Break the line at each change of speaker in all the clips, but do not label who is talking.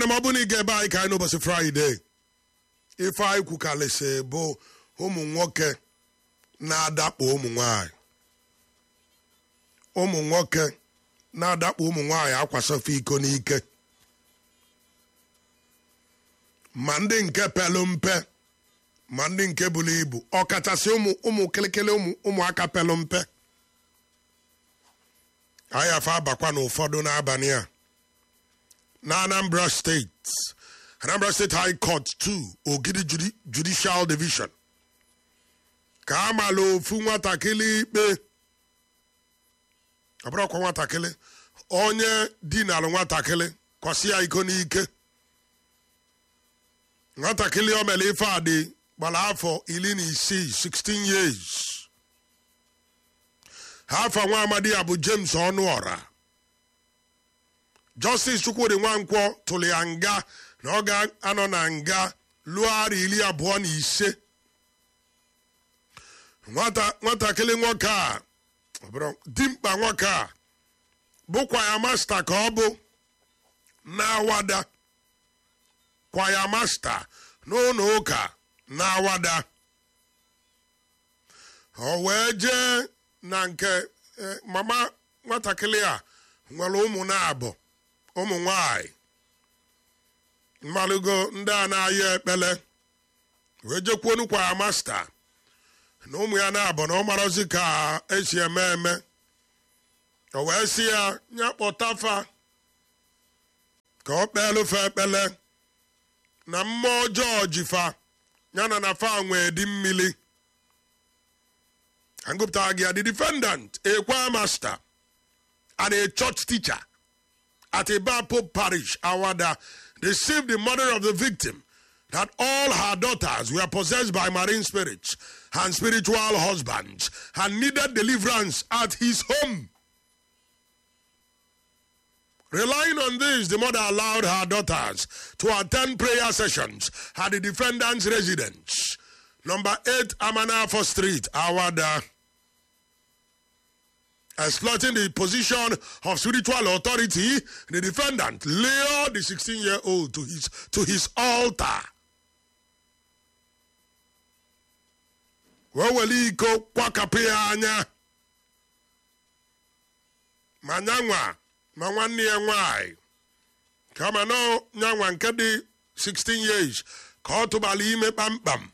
m ọ bụ na ị ga ebe anyị ka anyị n'ụbọchị fraịde ife anyị kwukalịsị bụ ụmụ nwoke na-adakpo ụmụ nwanyị ụmụ nwoke na-adakpo ụmụ nwanyị akwasofe iko n'ike ma ndị nke pelu mpe ma ndị nke buru ibu ọkachasị ụmụ ụmụ kịlịkịlị ụmụ ụmụaka pelu mpe anyị afa abakwa n'ụfọdụ n'abalị a na anambra steeti anambra steeti high court 2 ogidi Judi- judicial division ka a mala ofu nwatakịrị ikpe ọ bụrụkwa nwatakịrị onye dinalụ nwatakịrị kwasị ya iko n'ike nwatakịrị o mere ife a dị gbara afọ iri na isii 16 years afọ nwa amadi ya bụ james ọnụọra justice chukwudi nwankwọ tụrụ ya nga na ọ ga-anọ na nga lụọ ara iri abụọ na ise nwata nwatakịrị nwoke a ọ bụrụ dimkpa nwoke a bụkwa ya masta ka ọ bụ na-awada kwaya masta n'ụlọ ụka na-awada o wee jee na nke eh, mama nwatakịrị a nwere ụmụ na-abụ ụmụ nwanyị mmalụgo ndị a na-ayọ ekpele wee jekwuo nukwa ya masta na ụmụ ya na-abụ na ọ marozi ka esi eme eme o wee sị ya ya kpọtafa ka ọ kpeelufe ekpele na mmụọ ọjọọ jifa ya na na fa nwee dị mmiri Angupta Agia, the defendant, a choir master and a church teacher at Ibapo Parish, Awada, deceived the mother of the victim that all her daughters were possessed by marine spirits and spiritual husbands and needed deliverance at his home. Relying on this, the mother allowed her daughters to attend prayer sessions at the defendant's residence, number 8 Amanafo Street, Awada. Exploiting the position of spiritual authority, the defendant lured the 16 year old to his, to his altar. wee were iko kwakapụ ya anya ma nyanwa ma nwanne ya nwanyị kama na nyanwa nke dị 16 years ka ọ tụbara ime kpamkpam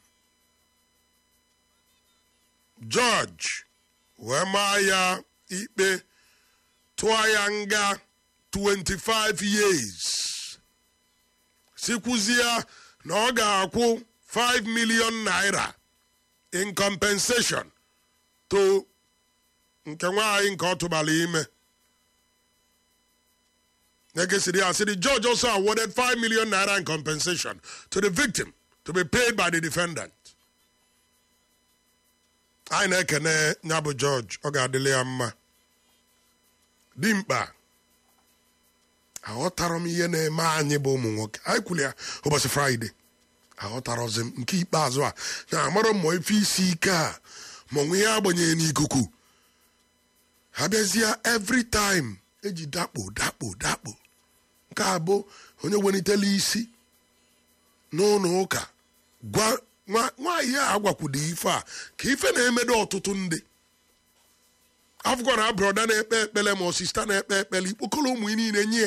George wee maa ya ikpe tụọ ya nga 25 years sikwuzie na ọ ga-akwụ 5 million naira in compensation to nke nwaanyị nke ọ tụbara ime Negesiri said the judge also awarded 5 million naira in compensation to the victim to be paid by the defendant. anyị na-ekene ya bụ jọji ọ ga-adịrị ya mma dimkpa aghọtara m ihe na-eme anyị bụ ụmụ nwoke anyị kwuru ya ụbọchị fraịde aghọtarọzi m nke ikpeazụ a na amarọ mmụ ife isi ike a ma onwe ihe agbanyeghị n'ikuku ha bịazie every time eji dakpo dakpo dakpo nke a bụ onye welitela isi n'ụlọ ụka gwa nwa nwaanyị a agwakwudo ife a ka ife na-emedo ọtụtụ ndị afụkọ na broda na-ekpe ekpele ma ọ sista na-ekpe ekpele ikpokọrọ ụmụ ya niile nye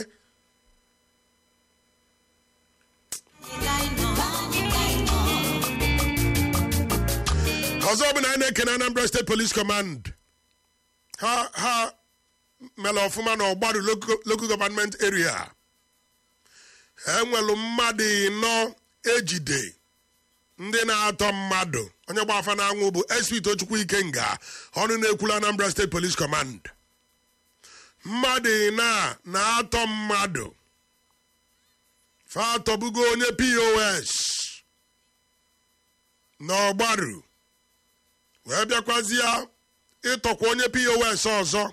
ọzọ bụ na anyị na-ekene Anambra State Police Command ha ha mere ọfụma na ọgbaru local local government area enwelu mmadụ ịnọ ejide ndị na-atọ mmadụ onye gba afa na-anwụ bụ SP Tochukwu Ikenga ọnụ na-ekwulu Anambra State Police Command mmadụ ịna na-atọ mmadụ fa atọbugo onye POS n'ọgbaru wee bịakwazie ịtọkwa onye POS ọzọ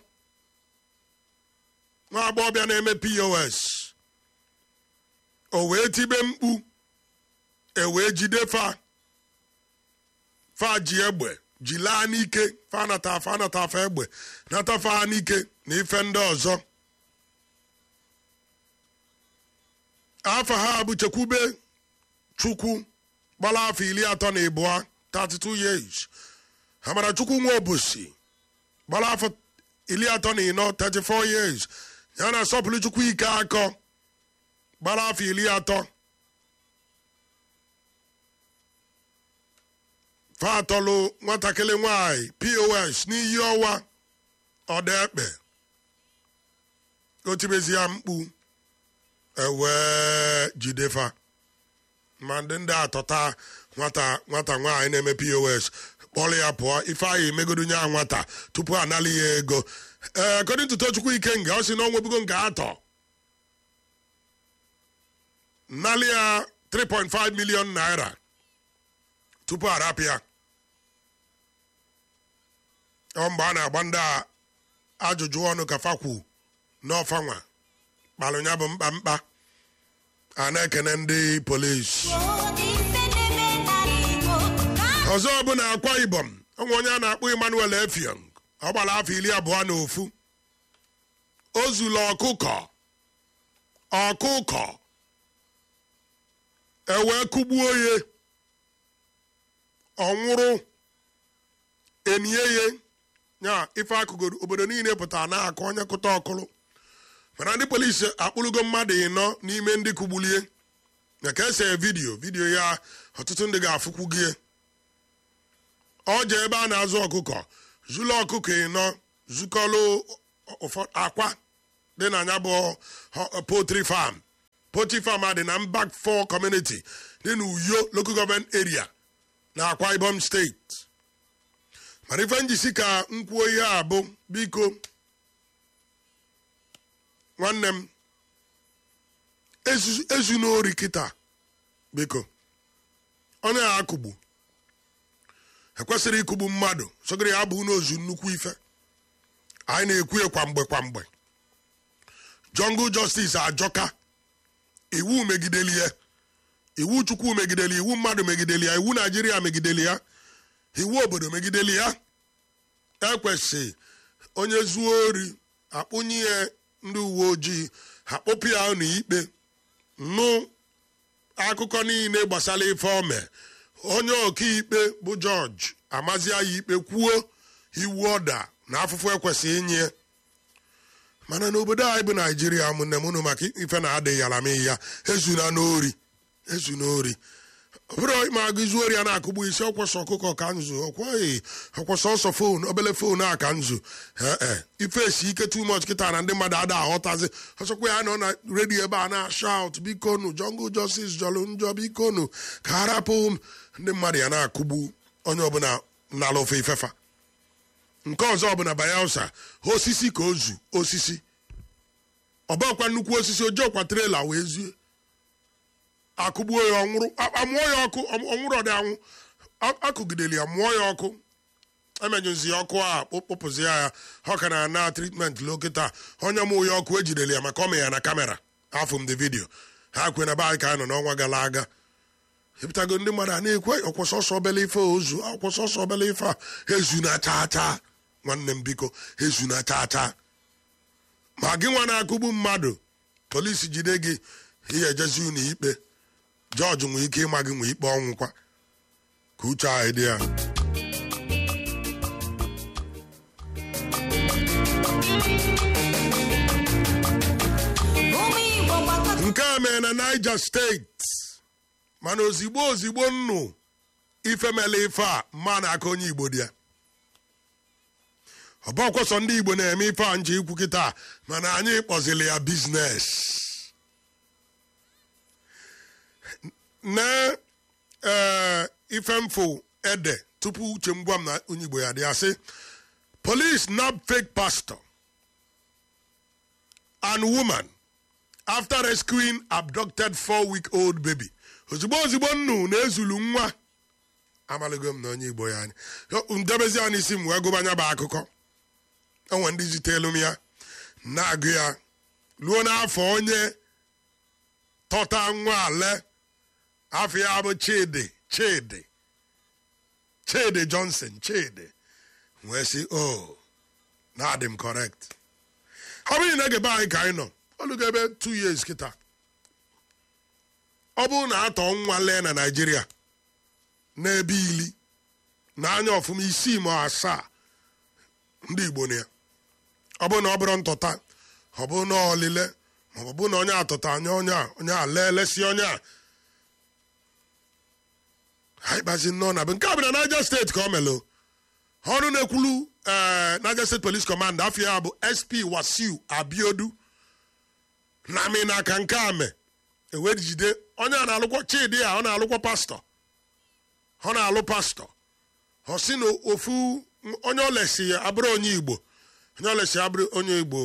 nwa agbọghọbịa na-eme POS o wee tibe mkpu e wee jide fa fa ji egbe ji laa n'ike fa nata fa nata fa egbe nata fa n'ike na ife ndị ọzọ afọ ha bụ chekwube chukwu gbara afọ iri atọ na ịbụọ 32 years amara chukwu nwa obosi gbara afọ iri atọ na ịnọ 34 years ya na asọpụrụ chukwu ike akọ gbara afọ iri atọ fatọlụ nwatakịrị nwanyị pos n'iyi ọwa ọdaekpe otibezi ya mkpu ewee jidefa ma ndị ndị atọta nwata nwata nwaanyị na-eme pos kpọrọ ya pụọ ife anyị emegodo nye nwata tupu anali ya ego ee according to tochukwu ikenga ọ sị na onwebugo nke atọ nali ya 3.5 million naira tupu arapụ ya ọ mgbe a na-agba ndị a ajụjụ ọnụ ka fakwu n'ọfanwa kpalụ ya bụ mkpa mkpa a na-ekene ndị polisi ọzọ bụ na akwa ibom onwe onye a na-akpọ emmanuel efiong ọ gbara afọ iri abụọ na ofu o zuru ọkụkọ ọkụkọ ewee kụgbuo ya ọnwụrụ eniye ya ife akụgoro obodo niile pụtara na-akọ onye kụta ọkụrụ mana ndị polisi akpụrụgo mmadụ ịnọ n'ime ndị kụgbulie na ka ese vidiyo vidiyo ya ọtụtụ ndị ga-afụkwu gị ọ jee ebe a na-azụ ọkụkọ zụlọ ọkụkọ ịnọ zukọlụ akwa dị na ya bụ potri farm potri farm a dị na mbak 4 community dị na uyo local government area na akwa ibom steeti mana ife njisi ka m kwuo ihe a bụ biko nwanne m ezu n'ori kịta biko onye a akụgbu ekwesịrị ịkụgbu mmadụ sogoro ya bụ n'ozu nnukwu ife anyị na-ekwu ya kwa mgbe kwa mgbe jungle justice ajọka iwu megideli ya iwu chukwu megideli iwu mmadụ megideli ya iwu naijiria megideli ya iwu obodo megideli ya ekwesị onye zuo ori akpụnye ya ndị uwe ojii akpụpụ ya n'ikpe nụ akụkọ niile gbasara ife ome onye ọkaikpe bụ jọji amazia ya ikpe kwuo iwu ọda na afụfụ ekwesị inye mana n'obodo anyị bụ naijiria ụmụnne m unu maka ife na-adịghị alamihi ya ezuna n'ori ezu n'ori ọbụrụ ma agụ izu ori a na-akụgbu isi ọkwọsọ ọkụkọ ka nzu ọkwaghị ọkwọsọ ọsọ fon obele fon a ka nzu ee ife esi ike too much kịta na ndị mmadụ ada aghọtazi ọsọkwa ya nọ na redio ebe a na-ashaut bikonu jungle justice jọlụ njọ bikonu ka harapụ m ndị mmadụ ya na-akụgbu onye ọbụla nala ofe ifefa nke ọzọ ọbụla bayelsa osisi ka ozu osisi ọbakwa nnukwu osisi ojiọkwa trela wee zue akụgbuo ya ọnwụrụ amụọ ya ọkụ ọnwụrụ ọdị anwụ akụgideli ya mụọ ya ọkụ emenyụzi ya ọkụ a kpụpụzi ya ọ ka na-ana tritment lokịta onye mụ ya ọkụ ejideli ya maka ọmị ya na kamera afọ m the vidio ha kwe na be anyị ka anyị nọ n'ọnwa gara aga epụtago ndị mmadụ a na-ekwe ọkwụsọsọ obele ife ozu akwụsọsọ obele ife a ezu na chaa chaa nwanne m biko ezu na chaa chaa ma gị nwa na-akụgbu mmadụ polisi jide gị ihe ejezi unu ikpe jọji nwee ike ịma gị nwee ikpe ọnwụkwa ka uche anyị dị ya nke a mere na niger steeti mana ozigbo ozigbo nnụ ifemele ife a mma na-aka onye igbo dị ya ọbọkwọsọ ndị igbo na-eme ife a nche ikwu kịta mana anyị kpọzili ya biznes na ee ife mfo ede tupu uche m gwa m na onye igbo ya dị asị police nab fake pastor and woman after rescuing abducted four week old baby ozugbo ozugbo nnu na-ezulu nwa amaligo m na onye igbo ya anya ndebezi ya n'isi m wee gụba anya bụ akụkọ enwe ndị zitelu m ya na-agụ ya ruo n'afọ onye tọta nwa ale afọ ya bụ chidi chidi chidi johnson chidi wee sị o na-adị m correct ọ bụghị na egebe anyị ka anyị nọ olugo ebe 2 years kịta ọ bụrụ na atọ nwa lee na naijiria n'ebe ili na anya ọfụma isii ma asaa ndị igbo na ya ọ bụrụ na ọ bụrụ ntụta ọ bụrụ na ọlile ma ọ bụ na onye atụta anya onye a onye a lelesi onye a anyị kpazi nnọọ na bụ nke a bụ na Niger steeti ka ọ melụ ọrụ na-ekwulu ee Niger State Police Command afọ ya bụ SP Wasiu Abiodu na amị n'aka nke a me ewee jide onye a na-alụkwa chidi a ọ na-alụkwa pastọ ọ na-alụ pastọ ọ sị na ofu onye olesi ya abụrụ onye Igbo onye olesi abụrụ onye Igbo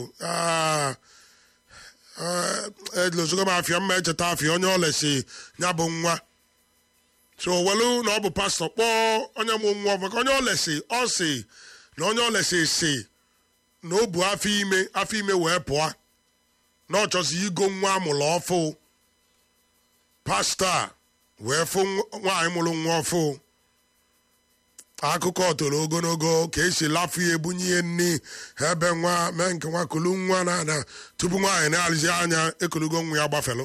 elozogo m afịa mma echeta afịa onye olesi ya bụ nwa so welu na ọ bụ pastọ kpọọ onye mụ nwa maka onye olesi ọ si na onye olesi si na o bu afọ ime afọ ime wee pụọ na ọ chọzi igo nwa amụrụ ọfụ pastọ a wee fụ nwaanyị mụrụ nwa ọfụ akụkọ toro ogologo ka esi lafu ya ebunye ihe nni ebe nwa mee nke nwa kulu nwa na na tupu nwaanyị na-alụzi anya ekulugo nwa ya gbafelu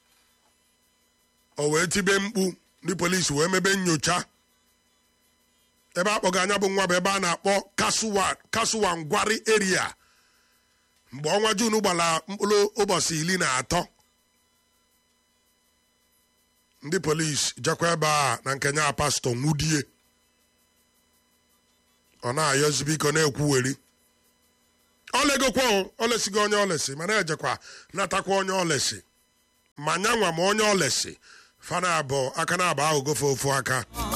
o wee tibe mkpu ndị polisi wee mebe nyocha ebe akpọga anya bụ nwa bụ ebe a na-akpọ kasuwa ngwari eria mgbe ọnwa jun gbara mkpụrụ ụbọchị iri na atọ ndị polisi jekwa ebe a na nke nya pastọ nwudie ọ na-ayọzi biko na-ekwuweri olegokwa olesigo onye olesi mana ejekwa natakwa onye olesi ma nyanwa ma onye olesi fana abụọ aka na abụ ahụ gofe ofu aka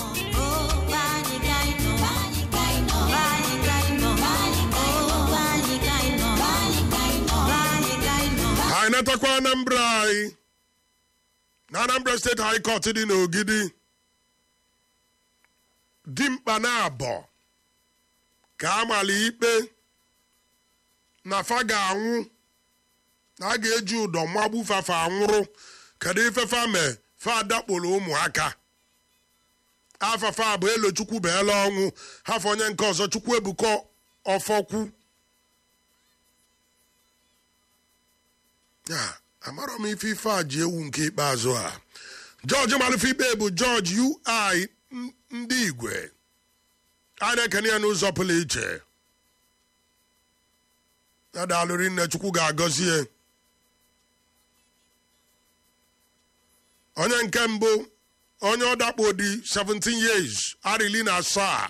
anyị natakwa anambra anyị na anambra steeti high court dị n'ogidi dimkpa na abọ ka amala ikpe na fa ga-anwụ na a ga-eji ụdọ mmagbu fafa anwụrụ kedu ifefa mee fa adakporo ụmụaka afafa bụ elo chukwu beela ọnwụ hafọ onye nke ọzọ chukwu ebuka ọfọkwu ya amarọ m ife ife a ji ewu nke ikpeazụ a jọji malụfe ikpe bụ jọji ui ndị igwe a na-ekene ya n'ụzọ pụrụ iche ya daalụrị nne chukwu ga-agọzi ya onye nke mbụ onye ọdakpo dị 17 years arịli na asaa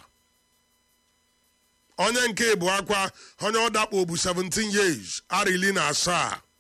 onye nke bụ akwa onye ọdakpo bụ 17 years arịli na asaa